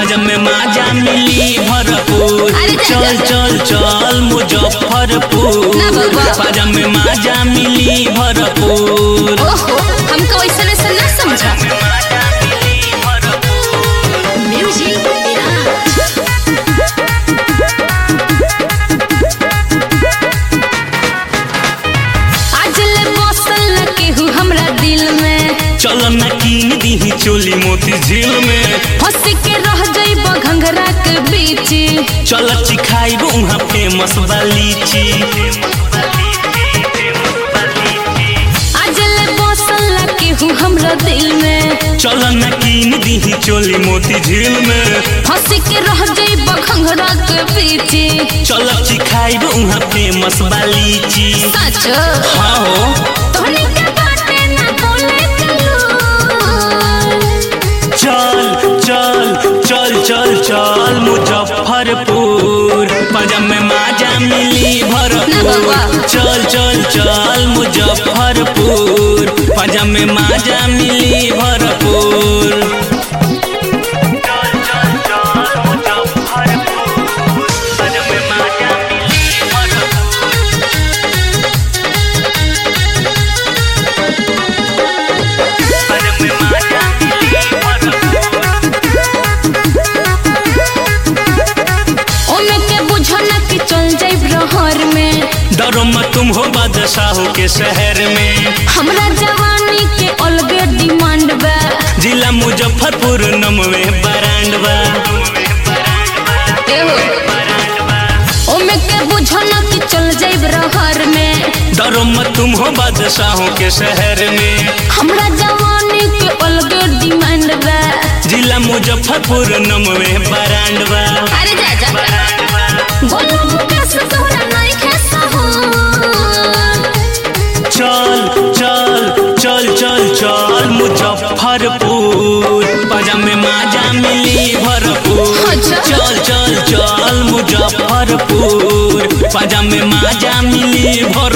पाजा में माजा मिली भरपूर अरे जा, चल जा, चल चल मुजफ्फरपुर ना बाबा। पाजा में माजा मिली भरपूर ओहो हमको वैसा वैसा ना समझा म्यूजिक आज ले बसल न केहू हमरा दिल में चल न कीन दीही चोली मोती झील में फंस के रह जाइब घंघरा के बीच चल चिखाइब उहाँ फेमस बा लीची आज ले बसल न केहू हमरा दिल में चल न कीन दीही चोली मोती झील में फंस के रह जाइब घंघरा के बीच चल चिखाइब उहाँ फेमस बा लीची सच हाँ हो तोहनी के बाटे ना बोले चलो चल चल चल चल चल मुजफ्फरपुर पंजाब में माजा मिली ना भरपूर बाबा। चल चल चल मुजफ्फरपुर पंजाब में माजा मिली भरपूर चल चल चल मुजफ्फरपुर पंजाब में माजा मिली भरपूर पंजाब में माजा मिली भरपूर ओमे के बुझो ना कि चल जाइब रहर में डरो मत तुम हो बादशाहों के शहर में हमरा जवानी के अलगे डिमांड बा जिला मुजफ्फरपुर नमवे बरांडवा एहो ओमे के बुझो ना कि चल जाइब रहर में डरो मत तुम हो बादशाहों के शहर में हमरा जवानी के अलगे डिमांड बा जिला मुजफ्फरपुर नमवे बरांडवा अरे जा जा बोलो मुकेश तोहरा नहीं खेसा हो चल चल चल चल चल मुजफ्फरपुर पंजाब में माजा मिली भरपूर अच्छा। चल चल चल मुजफ्फरपुर पंजाब में माजा मिली भरपूर